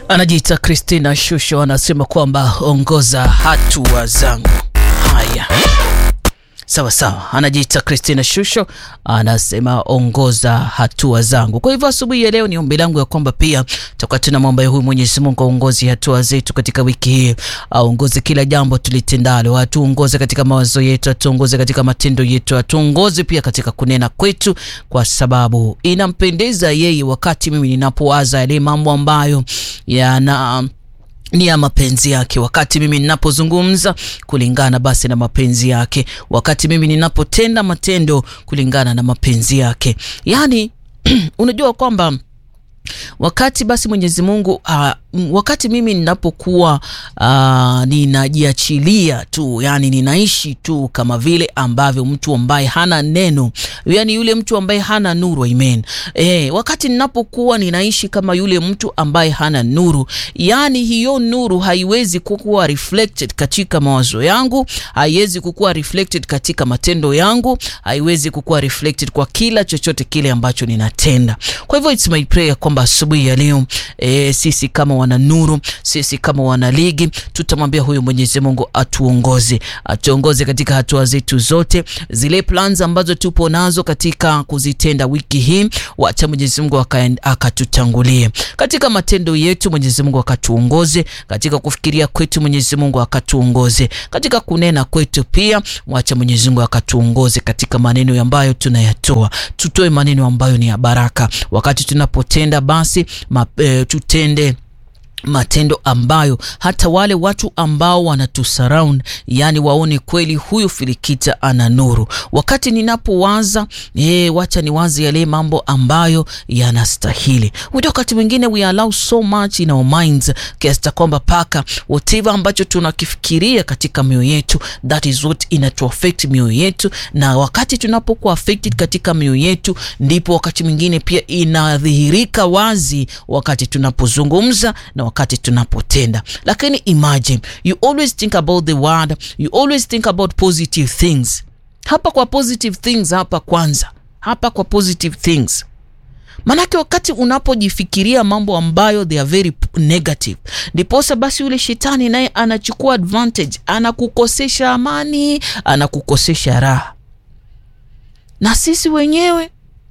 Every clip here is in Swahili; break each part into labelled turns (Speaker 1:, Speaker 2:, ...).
Speaker 1: Anajiita Christina Shusho, anasema kwamba ongoza hatua zangu. Haya, sawa sawa, anajiita Christina Shusho anasema ongoza hatua zangu. Kwa hivyo asubuhi ya leo ni ombi langu ya kwamba pia tutakuwa tunamwomba huyu Mwenyezi Mungu aongoze hatua zetu katika wiki hii, aongoze kila jambo tulitendalo, atuongoze katika mawazo yetu, atuongoze katika matendo yetu, atuongoze pia katika kunena kwetu, kwa sababu inampendeza yeye wakati mimi ninapowaza yale mambo ambayo yana ni ya mapenzi yake, wakati mimi ninapozungumza kulingana basi na mapenzi yake, wakati mimi ninapotenda matendo kulingana na mapenzi yake. Yaani unajua kwamba wakati basi Mwenyezi Mungu uh, wakati mimi ninapokuwa uh, ninajiachilia tu, yani ninaishi tu kama vile ambavyo mtu ambaye hana neno, yani yule mtu ambaye hana nuru, amen. Eh, wakati ninapokuwa ninaishi kama yule mtu ambaye hana nuru, yani hiyo nuru haiwezi kukuwa reflected katika mawazo yangu, haiwezi kukuwa reflected katika matendo yangu, haiwezi kukuwa reflected kwa kila chochote kile ambacho ninatenda. Kwa hivyo it's my prayer kwamba asubuhi ya leo eh, sisi kama wana nuru, sisi kama wana ligi, tutamwambia huyu Mwenyezi Mungu atuongoze, atuongoze katika hatua zetu zote, zile plans ambazo tupo nazo katika kuzitenda wiki hii, wacha Mwenyezi Mungu akatutangulie katika matendo yetu, Mwenyezi Mungu akatuongoze katika kufikiria kwetu, Mwenyezi Mungu akatuongoze katika kunena kwetu, pia wacha Mwenyezi Mungu akatuongoze katika maneno ambayo tunayatoa, tutoe maneno ambayo ni ya baraka wakati tunapotenda, basi ma, e, tutende matendo ambayo hata wale watu ambao wanatusurround yani waone kweli huyu Filikita ana nuru. Wakati ninapowaza eh, wacha niwaze yale mambo ambayo yanastahili. Unajua, wakati mwingine we allow so much in our minds kiasi kwamba paka whatever ambacho tunakifikiria katika mioyo yetu, that is what inatu affect mioyo yetu, na wakati tunapokuwa affected katika mioyo yetu, ndipo wakati mwingine pia inadhihirika wazi wakati tunapozungumza na wakati tunapotenda. Lakini imagine you always think about the word, you always think about positive things. Hapa kwa positive things, hapa kwanza, hapa kwa positive things Manake wakati unapojifikiria mambo ambayo they are very negative, ndiposa basi yule shetani naye anachukua advantage, anakukosesha amani, anakukosesha raha. Na sisi wenyewe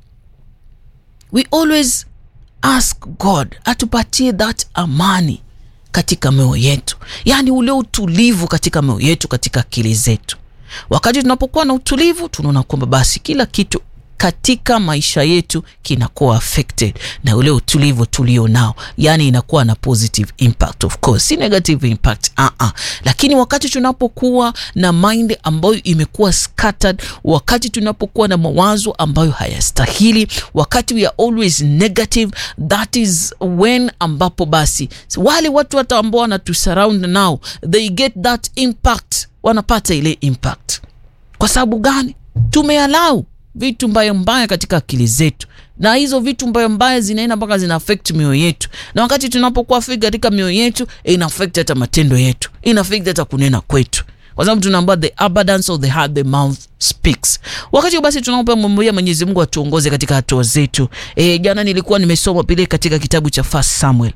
Speaker 1: we always ask God atupatie that amani katika mioyo yetu, yaani ule utulivu katika mioyo yetu, katika akili zetu. Wakati tunapokuwa na utulivu, tunaona kwamba basi kila kitu katika maisha yetu kinakuwa affected na ule utulivu tulio nao, yani inakuwa na positive impact, of course si negative impact uh -uh. Lakini wakati tunapokuwa na mind ambayo imekuwa scattered, wakati tunapokuwa na mawazo ambayo hayastahili, wakati we are always negative, that is when ambapo basi wale watu hata ambao wanatusurround now they get that impact, wanapata ile impact. Kwa sababu gani? tumealau vitu mbaya mbaya katika akili zetu, na hizo vitu mbaya mbaya zinaenda mpaka zina affect mioyo yetu, na wakati tunapokuwa affect katika mioyo yetu, ina affect hata matendo yetu, ina affect hata kunena kwetu, kwa sababu tunaambiwa the abundance of the heart the mouth speaks. Wakati basi tunapomwambia Mwenyezi Mungu atuongoze katika hatua zetu. E, jana nilikuwa nimesoma pile katika kitabu cha First Samuel,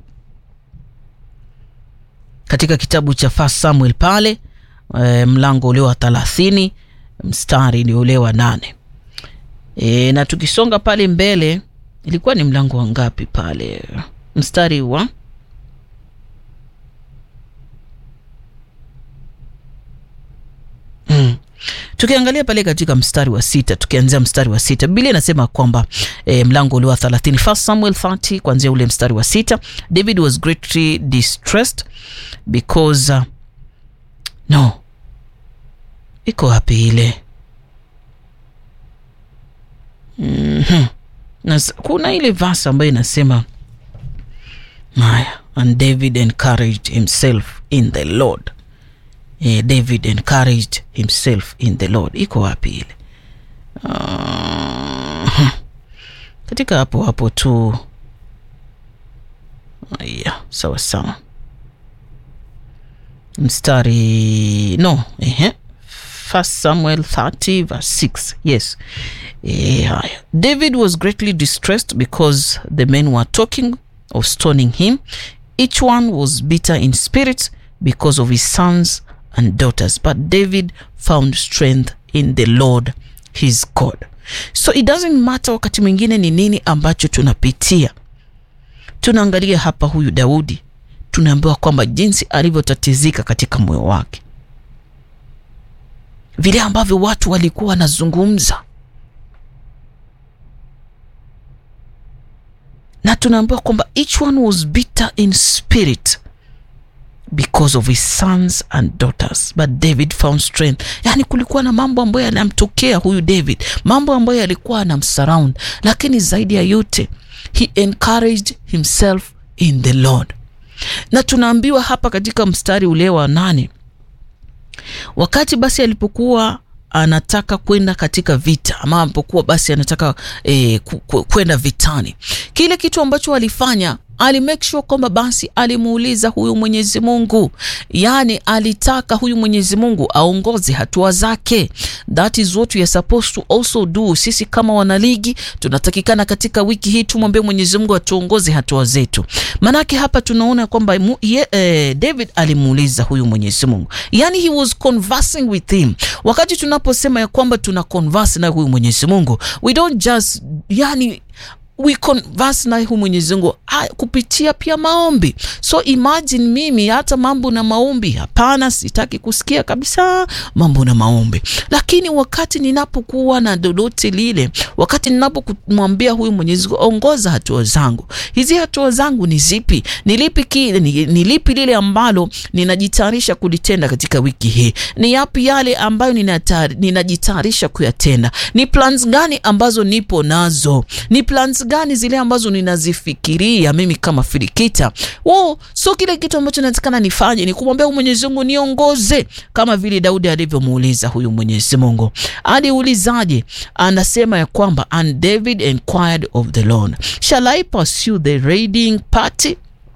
Speaker 1: katika kitabu cha First Samuel pale e, mlango ule wa thelathini mstari ni ule wa nane. E, na tukisonga pale mbele ilikuwa ni mlango wa ngapi pale? Mstari wa mm. Tukiangalia pale katika mstari wa sita, tukianzia mstari wa sita, Biblia inasema kwamba e, mlango ule wa 30, First Samuel 30 kuanzia ule mstari wa sita, David was greatly distressed because uh, no, iko wapi ile Mm -hmm. Na kuna ile verse ambayo inasema haya, and David encouraged himself in the Lord. Eh, David encouraged himself in the Lord. Iko wapi ile? Uh, katika hapo hapo tu. Aya, sawa sawa, mstari no, ehe First Samuel 30 verse 6. Yes. Yeah. David was greatly distressed because the men were talking of stoning him each one was bitter in spirit because of his sons and daughters but david found strength in the lord his god so it doesn't matter wakati mwingine ni nini ambacho tunapitia tunaangalia hapa huyu daudi tunaambiwa kwamba jinsi alivyotatizika katika moyo wake vile ambavyo watu walikuwa wanazungumza na tunaambiwa kwamba each one was bitter in spirit because of his sons and daughters but david found strength yaani kulikuwa na mambo ambayo yanamtokea huyu david mambo ambayo yalikuwa anamsurround lakini zaidi ya yote he encouraged himself in the lord na tunaambiwa hapa katika mstari ule wa nane wakati basi alipokuwa anataka kwenda katika vita ama alipokuwa basi anataka eh, kwenda vitani kile kitu ambacho alifanya alimake sure kwamba basi alimuuliza huyu mwenyezi mungu yaani alitaka huyu mwenyezi mungu aongoze hatua zake that is what we are supposed to also do sisi kama wanaligi tunatakikana katika wiki hii tumwambie mwenyezi mungu atuongoze hatua zetu maanake hapa tunaona kwamba eh, david alimuuliza huyu mwenyezi mungu yaani he was conversing with him wakati tunaposema ya kwamba tuna converse na huyu mwenyezi mungu we don't just yani we converse naye hu mwenyezi mungu kupitia pia maombi so imagine mimi hata mambo na maombi hapana sitaki kusikia kabisa mambo na maombi lakini wakati ninapokuwa na lolote lile wakati ninapomwambia huyu mwenyezi mungu ongoza hatua zangu hizi hatua zangu ni zipi ni lipi kile ni, ni lipi lile ambalo ninajitayarisha kulitenda katika wiki hii ni yapi yale ambayo ninajitayarisha kuyatenda ni plans gani ambazo nipo nazo ni plans gani zile ambazo ninazifikiria mimi kama filikita wo so kile kitu ambacho natakana nifanye ni kumwambia mwenyezi mungu niongoze kama vile daudi alivyomuuliza huyu mwenyezi mungu aliulizaje anasema ya kwamba and david inquired of the lord shall i pursue the raiding party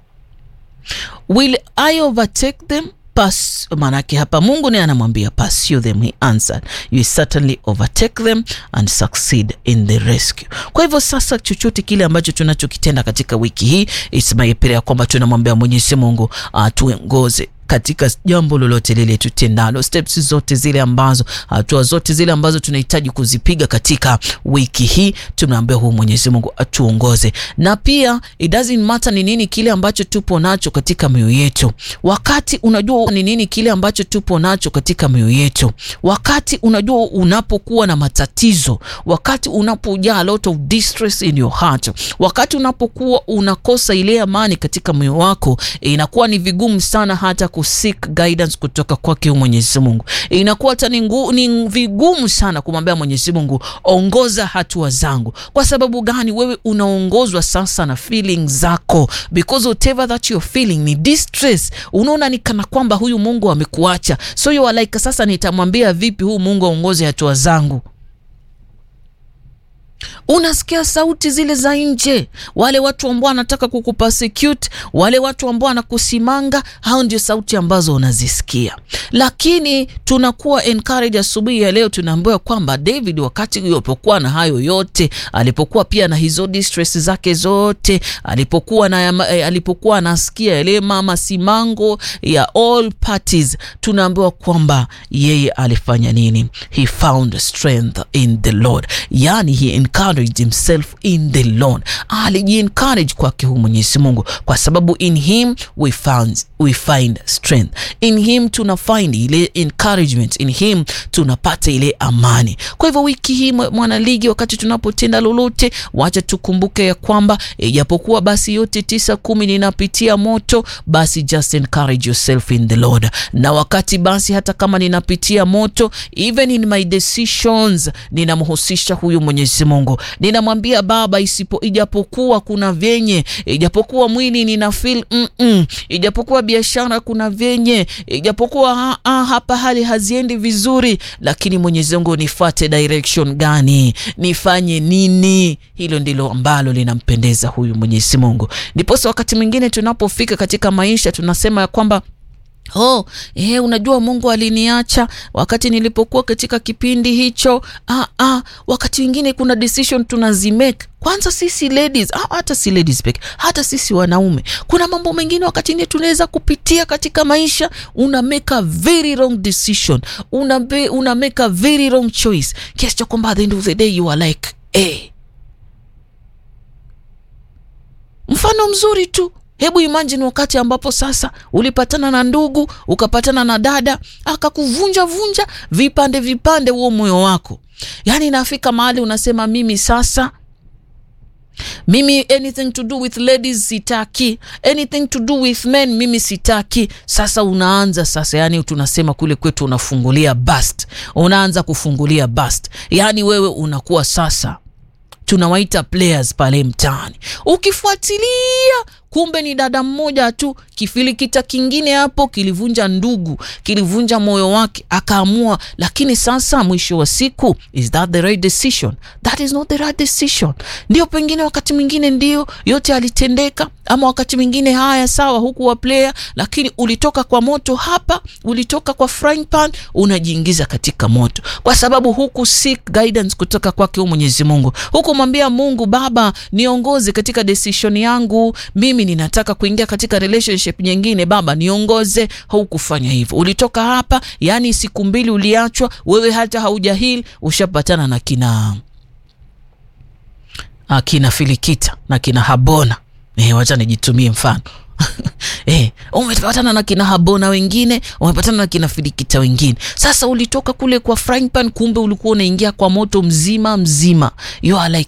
Speaker 1: will i overtake them Pas, manake hapa mungu naye anamwambia pursue them he answered you certainly overtake them and succeed in the rescue kwa hivyo sasa chochote kile ambacho tunachokitenda katika wiki hii ismaipira ya kwamba tunamwambia mwenyezi mungu atuongoze katika jambo lolote lile tutendalo steps zote zile ambazo hatua zote zile ambazo tunahitaji kuzipiga katika wiki hii tunaambia huu mwenyezi mungu atuongoze na pia it doesn't matter ni nini kile ambacho tupo nacho katika mioyo yetu wakati unajua ni nini kile ambacho tupo nacho katika mioyo yetu wakati unajua unapokuwa na matatizo wakati unapojaa a lot of distress in your heart wakati unapokuwa unakosa ile amani katika moyo wako inakuwa ni vigumu sana hata kuseek guidance kutoka kwake mwenyezi mungu inakuwa hata ni vigumu sana kumwambia mwenyezi mungu ongoza hatua zangu kwa sababu gani wewe unaongozwa sasa na feeling zako because whatever that you're feeling ni distress unaona ni kana kwamba huyu mungu amekuacha so you are like sasa nitamwambia vipi huyu mungu aongoze hatua zangu unasikia sauti zile za nje wale watu ambao wanataka kukupersecute wale watu ambao wanakusimanga hao ndio sauti ambazo unazisikia lakini tunakuwa encourage asubuhi ya leo tunaambiwa kwamba david wakati alipokuwa na hayo yote alipokuwa pia na hizo distress zake zote alipokuwa na eh, alipokuwa anasikia yale mama simango ya all parties tunaambiwa kwamba yeye alifanya nini he found strength in the lord yani he encouraged himself in the lord alijiencourage kwake huu mwenyezi mungu kwa sababu in him we found, we find strength in him tuna find ile encouragement in him tunapata ile amani kwa hivyo wiki hii mwanaligi wakati tunapotenda lolote wacha tukumbuke ya kwamba ijapokuwa basi yote tisa kumi ninapitia moto basi just encourage yourself in the lord na wakati basi hata kama ninapitia moto even in my decisions ninamhusisha huyu mwenyezi mungu ninamwambia baba isipo ijapokuwa kuna vyenye ijapokuwa mwili nina feel mm-mm, ijapokuwa biashara kuna vyenye ijapokuwa ha, ha, hapa hali haziendi vizuri lakini mwenyezi mungu nifate direction gani nifanye nini hilo ndilo ambalo linampendeza huyu mwenyezi mungu ndiposa wakati mwingine tunapofika katika maisha tunasema ya kwamba Oh, eh, unajua Mungu aliniacha wakati nilipokuwa katika kipindi hicho. Ah, ah, wakati wengine kuna decision tunazimake kwanza sisi ladies, ah, hata si ladies peke, hata sisi wanaume, kuna mambo mengine wakati ingine tunaweza kupitia katika maisha. Una make a very wrong decision, una, be, una make a very wrong choice kiasi cha kwamba at the end of the day you are like eh. Mfano mzuri tu Hebu imagine wakati ambapo sasa ulipatana na ndugu ukapatana na dada akakuvunja vunja vipande vipande huo moyo wako, yaani inafika mahali unasema mimi sasa mimi anything to do with ladies sitaki, anything to do with men mimi sitaki. Sasa unaanza sasa, yani tunasema kule kwetu unafungulia bust, unaanza kufungulia bust, yani wewe unakuwa sasa tunawaita players pale mtaani. Ukifuatilia kumbe ni dada mmoja tu, kifilikita kingine hapo kilivunja ndugu, kilivunja moyo wake, akaamua. Lakini sasa mwisho wa siku, is that the right decision? That is not the right decision. Ndio pengine wakati mwingine ndio yote alitendeka, ama wakati mwingine haya, sawa, huku wa player, lakini ulitoka kwa moto hapa, ulitoka kwa frying pan, unajiingiza katika moto, kwa sababu huku seek guidance kutoka kwake huyu Mwenyezi Mungu, huku mwambia Mungu, Baba niongoze katika decision yangu mimi ninataka kuingia katika relationship nyingine, Baba niongoze. Haukufanya hivyo, ulitoka hapa, yani siku mbili uliachwa wewe, hata haujahil ushapatana na kina akina Filikita na kina Habona. Eh, wacha nijitumie mfano Eh, umepatana na kina Habona wengine, umepatana na kina Filikita wengine. Sasa ulitoka kule kwa frying pan, kumbe ulikuwa unaingia kwa moto mzima mzima. You are like